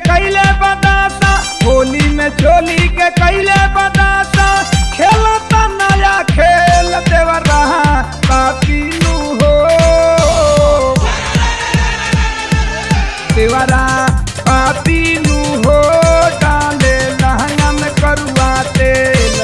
कैले बतासा होली में चोली के कैले बतासा खेलता नया खेल देवर रहा पापीनु हो देवरा पापीनु हो डाले लहंगा में करुआ तेल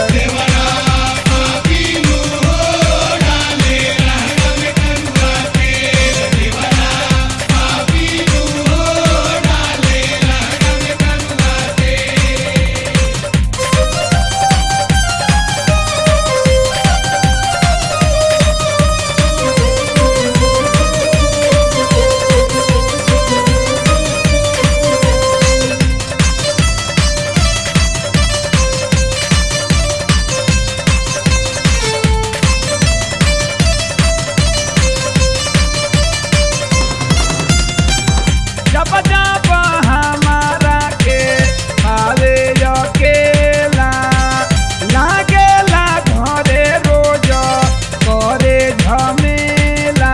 जब जब हमारा के आवे अकेला लागेला घरे रोज करे झमेला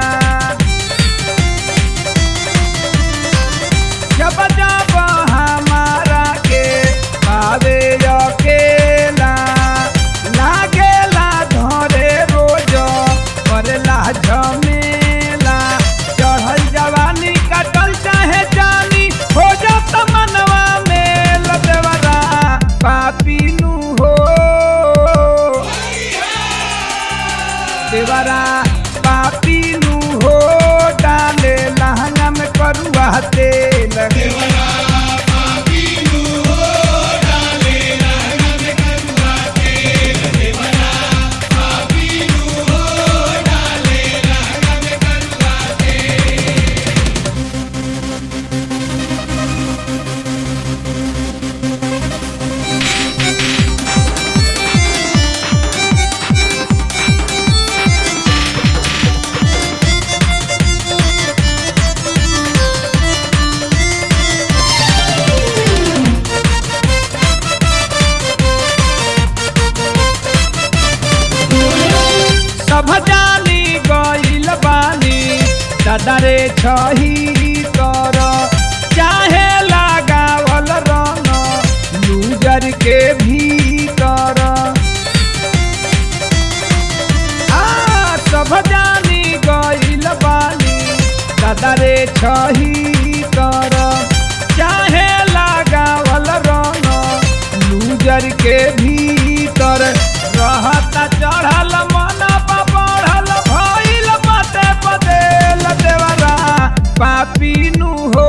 जब जब हमारा के आवे अकेला लागेला घरे रोज करेला झमेला चढ़ल जवानी कटल चाहे जानी हो जात मनवा में लदेवरा पापीनु हो देवरा पापीनु हो डाले लहंगा में करुआ तेल सब जानी गइल बानी दादारे छही कर चाहे लगावल रंग लूजर के भीतर आ सब जानी गइल बानी दादारे छही कर चाहे लगावल रंग लूजर के भीतर रहता चढ़ल मन बढ़ल भइल बाटे बदेल देवरा पापीनु हो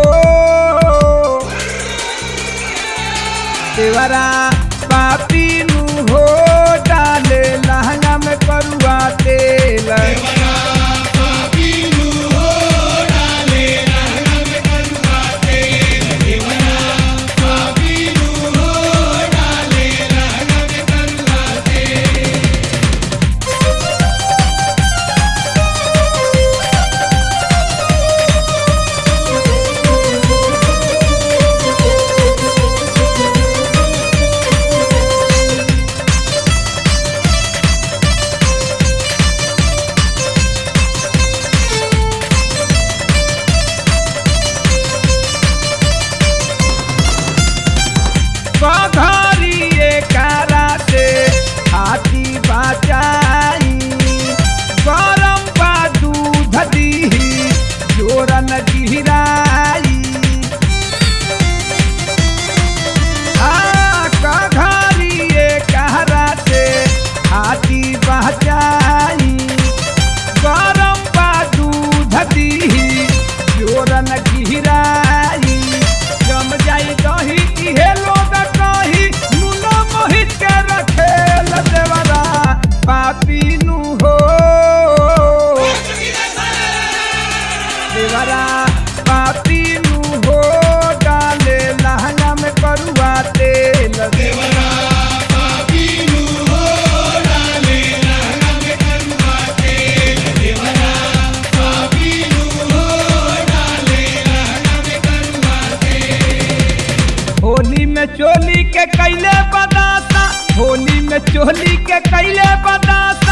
देवरा पापीनु हो डाले लहंगा में करुआ तेल पघरिए कारा से हाथी बचाई गरम बा दूध दीही जोरन गिराई आ कघरिए कारा से हाथी बचाई गरम बा दूध दीही जोरन गिराई जम जाई दही इहे लोग कही नुनो मोहित के रखेल देवरा पापीनु हो देवरा पापीनु हो डाले लहंगा में करुआ तेल देवरा होली में चोली के कैले बदासा होली में चोली के कैले बदासा